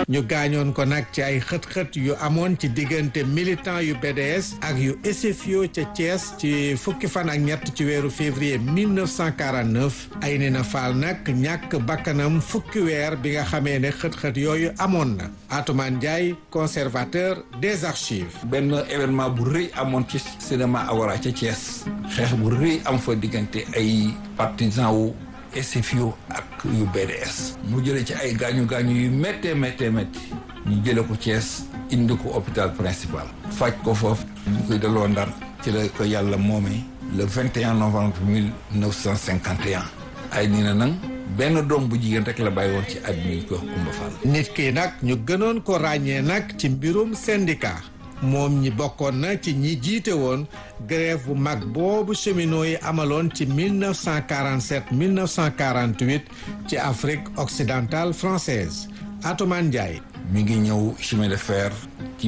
ñu gaañoon ko nag ci ay xët-xët yu amoon ci diggante militant yu BDS ak yu SFIO ca Thiès ci fukki fan ak ñett ci weeru février 1949 Aynina Fall nag ñàkk bakkanam fukki weer bi nga xamee ne xët-xët yooyu amoon na Atoumane Ndiaye conservateur des archives benn événement bu rëy amoon ci cinéma Awara ca Thiès xeex bu rëy am fa diggante ay partisans wu SFIO ak yu BDS mu jëlee ci ay gaañu gaañu yu méttee méttee métti ñu jële ko Thiès indi ko hôpital principal faj ko foofu ñu koy delloo Ndar ci la ko yàlla moomee le 21 novembre 1951 ay nii na nag benn doom bu jigéen rek la bàyyi woon ci àdduna yi ko wax Kumba Fall nit ki nag ñu gënoon ko ràññee nag ci mbirum syndicat moom ñi bokkoon na ci ñi jiite woon grève bu mag boobu cheminots yi amaloon ci 1947 1948 ci Afrique occidentale française Atoumane Ndiaye mi ngi ñëw chemin de fer ci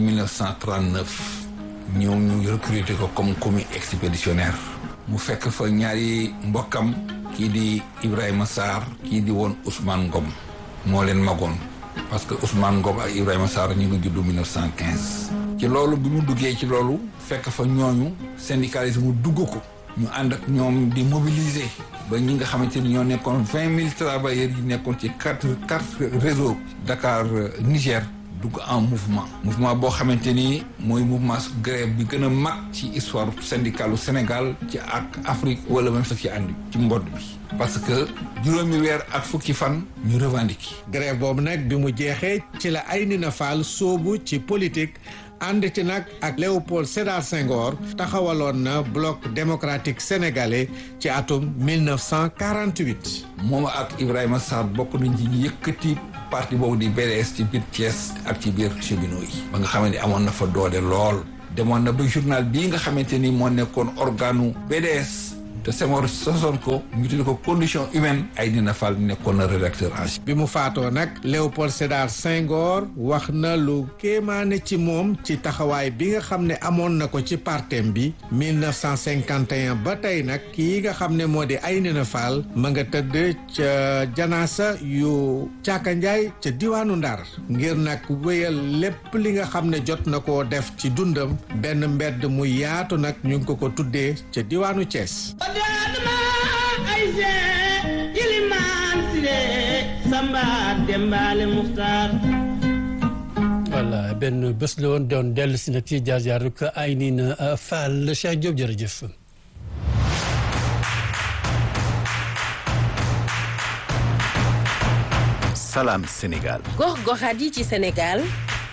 1939 ñëw ñu recruter ko comme commis expéditionnaire mu fekk fa ñaari mbokkam kii di Ibrahima Sarr kii di woon Ousmane Ngom moo leen magoon parce que Ousmane Ngom ak Ibrahima Sarr ñu ngi juddu 1915. ci loolu bi mu duggee ci loolu fekk fa ñooñu syndicalisme mu dugg ko ñu ànd ak ñoom di mobiliser ba ñi nga xamante ni ñoo nekkoon vingt mille travailleurs yi nekkoon ci quatre quatre réseau Dakar Niger dugg en mouvement mouvement boo xamante ni mooy mouvement grève bi gën a mag ci histoire syndicale Sénégal ci ak Afrique wala même sax ci ànd ci mbodd bi parce que juróomi weer ak fukki fan ñu revendiquer grève boobu nag bi mu jeexee ci la Aynina Fall soobu ci politique ànd ci nag ak Léopold Sédar Senghor taxawaloon na bloc démocratique sénégalais ci atum 1948. moom ak Ibrahima Sarr bokk nañ ci yëkkati parti boobu di BDS ci biir Thiès ak ci biir cheminots yi. ba nga xamante ni amoon na fa doole lool. demoon na ba journal bii nga xamante ni moo nekkoon organu BDS. te Senghor sosoon ko ñu tuddee ko condition humaine Aynina Fall nekkoon na rédacteur en chef bi mu faatoo nag Léopold Sédar Senghor wax na lu kéemaane ci moom ci taxawaay bi nga xam ne amoon na ko ci partem bi 1951 ba tey nag kii nga xam ne moo di Aynina Fall ma nga tëdd ca janaasa yu Caaka Njaay ca diwaanu Ndar ngir nag wéyal lépp li nga xam ne jot na koo def ci dundam benn mbedd mu yaatu nag ñu ngi ko ko tuddee ca diwaanu Thiès. daadma ayse ilimaan sire samba dembaale muxtaar voilà benn bés la woon doon dellu si nag ci jaar jaar rek Aynina Fall Cheikh Diop jërëjëf. Salam Sénégal. gox-goxaat yi ci Sénégal.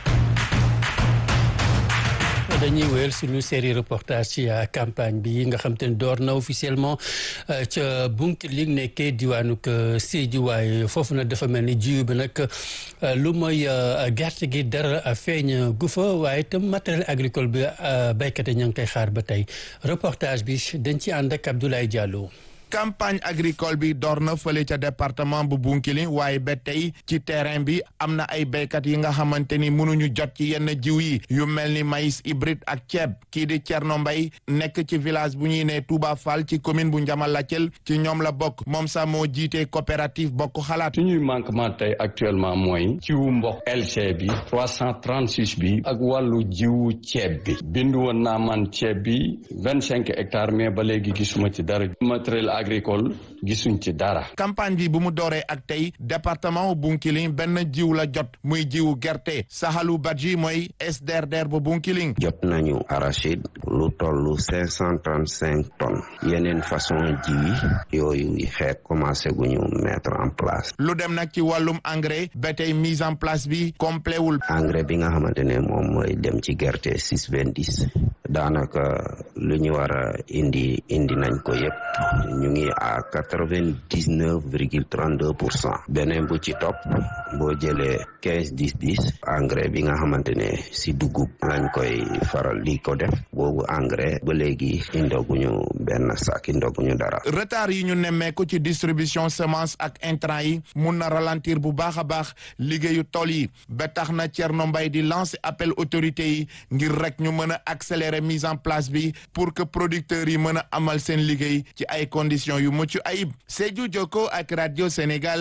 dañuy wéyal suñu série reportage ci campagne bi nga xam te ne door na officiellement ca Bounkiling nekkee diwaanu Sédhiou waaye foofu nag dafa mel ni jiw bi nag lu mooy gerte gi dara feeñ gu fa waaye itam matériel agricole bi béykat yi ña ngi koy xaar ba tey reportage bi dañ ci ànd ak Abdoulaye Diallo. campagne agricole bi door na fële ca département bu Bounkiling waaye ba tey ci terrain bi am na ay béykat yi nga xamante ni mënuñu jot ci yenn jiw yi yu mel ni maïs hybride ak ceeb kii di Thierno Mbaye nekk ci village bu ñuy ne Touba Fall ci commune bu Ndiamalacel ci ñoom la bokk moom sax moo jiite coopérative bokk xalaat. suñuy manquement tey actuellement mooy jiwu mboq LC bi 336 bi ak wàllu jiwu ceeb bi bindu woon naa man ceeb bi vingt cinq hectares mais ba léegi gisuma ci dara matériel agricole gisuñ ci dara. campagne bi bu mu dooree ak tey département Bounkiling benn jiw la jot muy jiwu gerte Sahalu Badji mooy SDRDR bu Bounkiling. jot nañu arachide lu toll cinq cent trente cinq tonnes yeneen façon jiw yi yooyu xeet commencé gu ñu mettre en place. lu dem nag ci wàllum engrais ba tey mise en place bi complet wul. engrais bi nga xamante ne moom mooy dem ci gerte six vingt dix daanaka lu ñu war a indi indi nañ ko yëpp ñu ngi à quatre vingt dix neuf virgule trente deux pour cent beneen bu ci topp boo jëlee quinze dix dix engrais bi nga xamante ne si dugub lañ koy faral di ko def boobu engrais ba léegi indoguñu benn sac indoguñu dara. retard yi ñu nemmeeku ci distribution semence ak intrant yi mun na ralentir bu baax a baax liggéeyu tool yi ba tax na Thierno Mbaye di lancer appel autorités yi ngir rek ñu mën a accélérer mise en place bi pour que producteurs yi mën a amal seen liggéey ci ay conditions yu mucc ayib Sédhiou Jokko ak radio Sénégal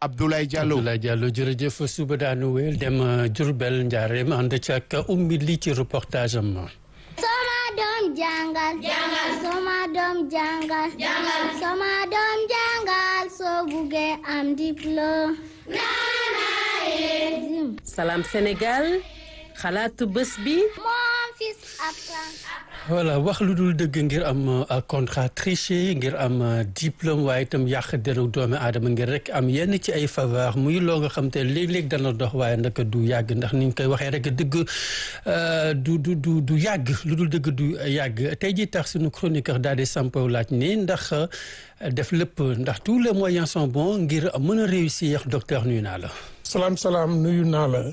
Abdoulaye Diallo Abdoulaye Diallo jërëjëf suba daanu wéel dem Diourbel Njaareem ànd ci ak ummi li ci reportage am. Soma doom jàngal. jàngal soma doom jàngal. jàngal soma doom jàngal soo buggee am diplôme. Salam Sénégal xalaatu bés bi. Mon fils apprend. voilà wax lu dul dëgg ngir am contrat triché ngir am diplôme waaye itam yàq deru doomi aadama ngir rek am yenn ci ay faveur muy loo nga xam te léeg-léeg dana dox waaye nag du yàgg ndax ni ñu koy waxee rek dëgg du du du du yàgg lu dul dëgg du yàgg tey jii tax suñu chroniqueur daal di sampo laaj ni ndax def lépp ndax tous les moyens sont bons ngir mën a réussir docteur nuyu naa la. salaam salaam nuyu naa la.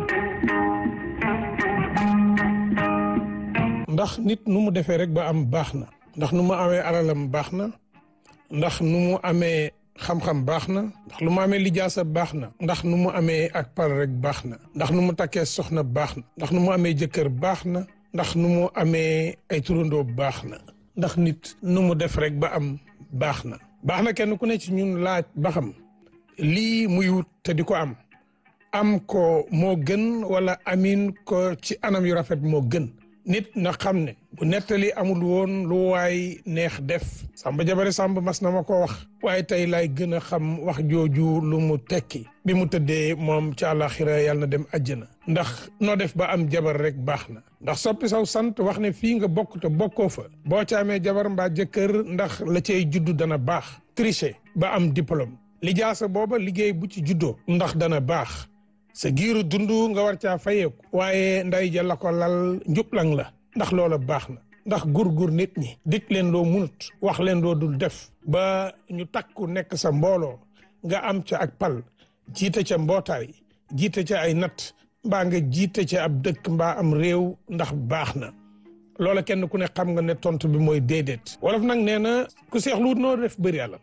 ndax nit nu mu defee rek ba am baax na ndax nu mu amee alalam baax na ndax nu mu amee xam-xam baax na ndax lu mu amee lijaasa baax na ndax nu mu amee ak pal rek baax na ndax nu mu takkee soxna baax na ndax nu mu amee jëkkër baax na ndax nu mu amee ay turandoo baax na ndax nit nu mu def rek ba am baax na baax na kenn ku ne ci ñun laaj ba xam lii muy wut te di ko am am ko moo gën wala amin ko ci anam yu rafet moo gën nit na xam ne bu nettali amul woon lu waay neex def samba jabare samba mas na ma ko wax waaye tey laay gën a xam wax jooju lu mu tekki bi mu tëddee moom ci àllaaxira yàlla na dem àjjana ndax noo def ba am jabar rek baax na ndax soppi saw sant wax ne fii nga bokk te bokkoo fa boo ca amee jabar mbaa jëkkër ndax la cay juddu dana baax tricher ba am diplôme lijaasa booba liggéey bu ci juddoo ndax dana baax sa giiru dund nga war caa fayeeku waaye nday ja la ko lal njublang la ndax loola baax na ndax gur-gur nit ñi dik leen loo munut wax leen loo dul def ba ñu takku nekk sa mbooloo nga am ca ak pal jiite ca mbootaay jiite ca ay nat mbaa nga jiite ca ab dëkk mbaa am réew ndax baax na loola kenn ku ne xam nga ne tontu bi mooy déedéet wolof nag nee na ku seexluwut noo def bëri alal